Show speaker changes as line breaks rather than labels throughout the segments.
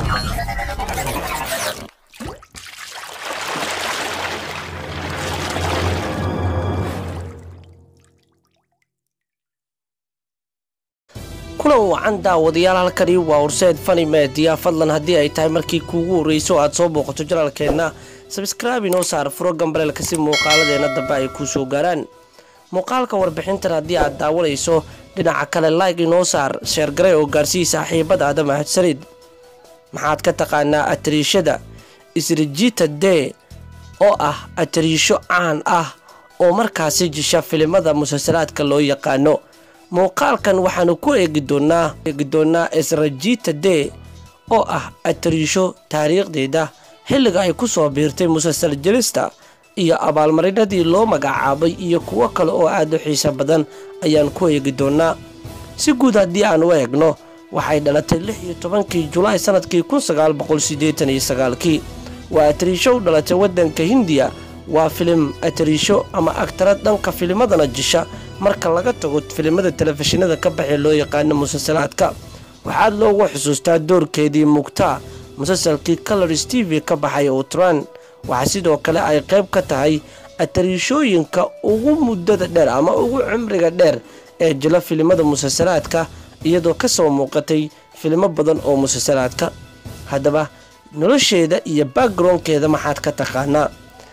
kulan wacan daawadayaal halkani waa horseed fani meediya fadlan haddii ay tahay markii kuugu horreyso aad soo booqato janaalkeenna sabskraibe inoo saar furo gambaleelka si muuqaaladeenna dambe ay kuu soo gaaraan muuqaalka warbixintan haddii aad daawanayso dhinaca kale like inoo saar sheergaray oo gaarsii saaxiibadaada mahadsanid maxaad ka taqaanaa atariishada isrijita dee oo ah atariisho caan ah oo markaasi jisha filimada musalsalaadka loo yaqaano muuqaalkan waxaanu ku eegi doonaa eegi doonaa esrajita dee oo ah atariisho taariikhdeeda xilliga ay ku soo biirtay musalsal jelista iyo abaalmarinadii loo magacaabay iyo kuwo kale oo aad u xiiso badan ayaan ku eegi doonaa si guud haddii aan u eegno waxay dhalatay lix iyo tobankii julaay sanadkii kun sagaal boqol siddeetan iyo sagaalkii waa atariisho u dhalatay waddanka hindiya waa filim atariisho ama agtarad dhanka filimadana jisha marka laga tago filimada telefishinada ka baxee loo yaqaano musalsalaadka waxaad loogu xusuustaa doorkeedii mugtaa musalsalkii colors t v ka baxay outran waxaa sidoo kale ay qayb ka tahay atariishooyinka ugu muddada dheer ama ugu cimriga dheer ee jila filimada musalsalaadka iyadoo ka soo muuqatay filimo badan oo musalsalaadka haddaba nolosheeda iyo backgroundkeeda maxaad ka taqaanaa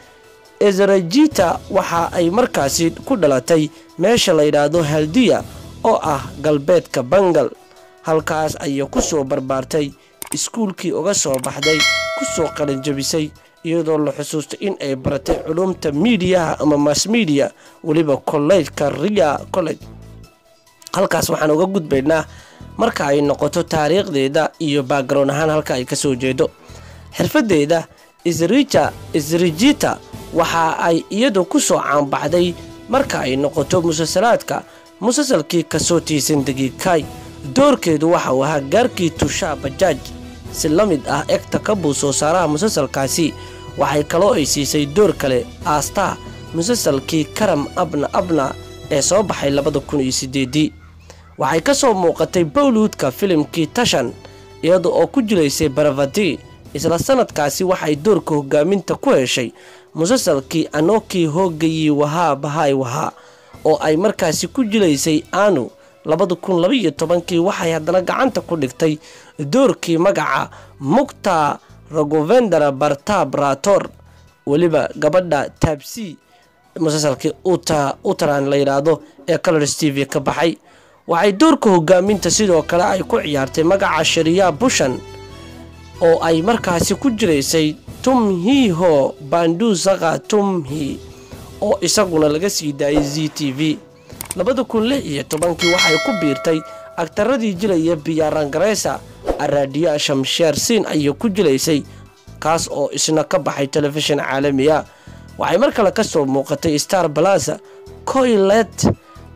ezrajita waxa ay markaasi ku dhalatay meesha la yidhaahdo haldiya oo ah galbeedka bangal halkaas ayay ku soo barbaartay iskuulkii uga soo baxday ku soo qalinjabisay iyadoo la xusuustay in ay baratay culumta miidiyaha ama mass media weliba kollejka ria college halkaas waxaan uga gudbaynaa marka ay noqoto taariikhdeeda iyo background ahaan halka ay kasoo jeedo xirfadeeda isrijita waxa ay iyadu ku soo caanbaxday marka ay noqoto musalsalaadka musalsalkii kasoo tiisan dagiikay doorkeedu waxa uu ahaa gaarkii tushaa bajaaj si la mid ah egta kabuu soo saaraha musalsalkaasi waxay kaloo ay siisay door kale aastaa musalsalkii karam abna abna ee soo baxay labada kun iyo sideedii waxay ka soo muuqatay bowlwoodka filimkii tashan iyada oo ku jilaysay baravati isla sanadkaasi waxay doorka hogaaminta ku heshay musalsalkii anokii hoogayii wahaa bahaay wahaa oo ay markaasi ku jilaysay aanu labada kun labaiyo tobankii waxay haddana gacanta ku dhigtay doorkii magaca mukta ragovendara bartab rator weliba gabadha taabsi musalsalkii utran la yidhaahdo ee colors t v ka baxay waxay doorka hogaaminta sidoo kale ay ku ciyaartay magaca shariya bushan oo ay markaasi ku jiraysay tumhiho bandu saka tumhi oo isaguna laga sii daayay z t v labada kun lix iyo tobankii waxay ku biirtay agtaradii jilaya biyarangareysa araadiya shamsheer siin ayay ku jilaysay kaas oo isna ka baxay telefishin caalamiya waxay mar kale ka soo muuqatay star balasa koylet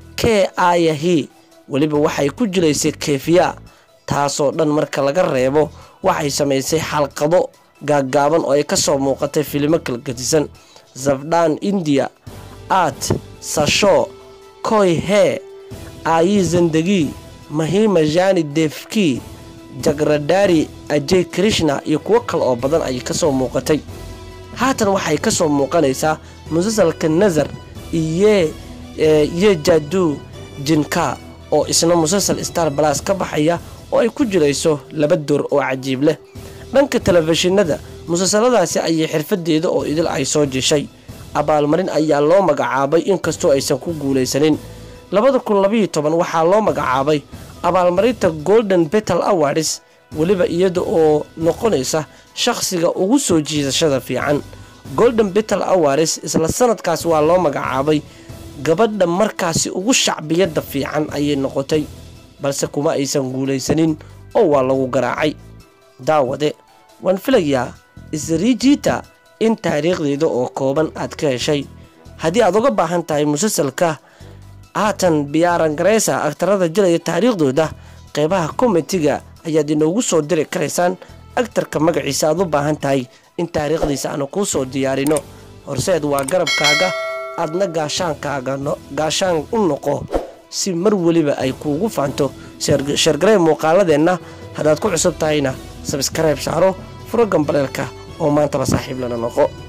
k ayahi weliba waxay ku jilaysay kefiya taasoo dhan marka laga reebo waxay samaysay xalqado gaaggaaban oo ay ka soo muuqatay filimo kalgadisan zafdhan indiya art sasho koy hee aayi zandagi mahima jani defki jagradari ajay krishna iyo kuwo kale oo badan ayay ka soo muuqatay haatan waxay ka soo muuqanaysaa musalsalka nazar iyo iyo jadu jinka oo isna musalsal star balas ka baxaya oo ay ku jirayso laba door oo cajiib leh dhanka telefishinada musalsaladaasi ayay xirfadeeda oo idil ay soo jeshay abaalmarin ayaa loo magacaabay inkastoo aysan ku guulaysanin labada kun labaiyo toban waxaa loo magacaabay abaalmarinta golden betal awards weliba iyada oo noqonaysa shaqsiga ugu soo jiidashada fiican golden betal awards isla sanadkaas waa loo magacaabay gabadha markaasi ugu shacbiyadda fiican ayay noqotay balse kuma aysan guulaysanin oo waa lagu garaacay daawade waan filayaa isrijita in taariikhdeeda oo kooban aad ka heshay haddii aad uga baahan tahay musalsalka haatan biyaarangareysa agtarada jilaya taariikhdooda qeybaha komitiga ayaad inoogu soo diri karaysaan agtarka magaciisa aad u baahan tahay in taariikhdiisa aanu kuu soo diyaarino horseed waa garabkaaga aadna gaashaankaaga gaashaan u noqo si mar weliba ay kuugu faanto sheergarey muuqaaladeenna haddaad ku cusub tahayna sabskrayb saaro furo gambaleelka oo maantaba saaxiib lana noqo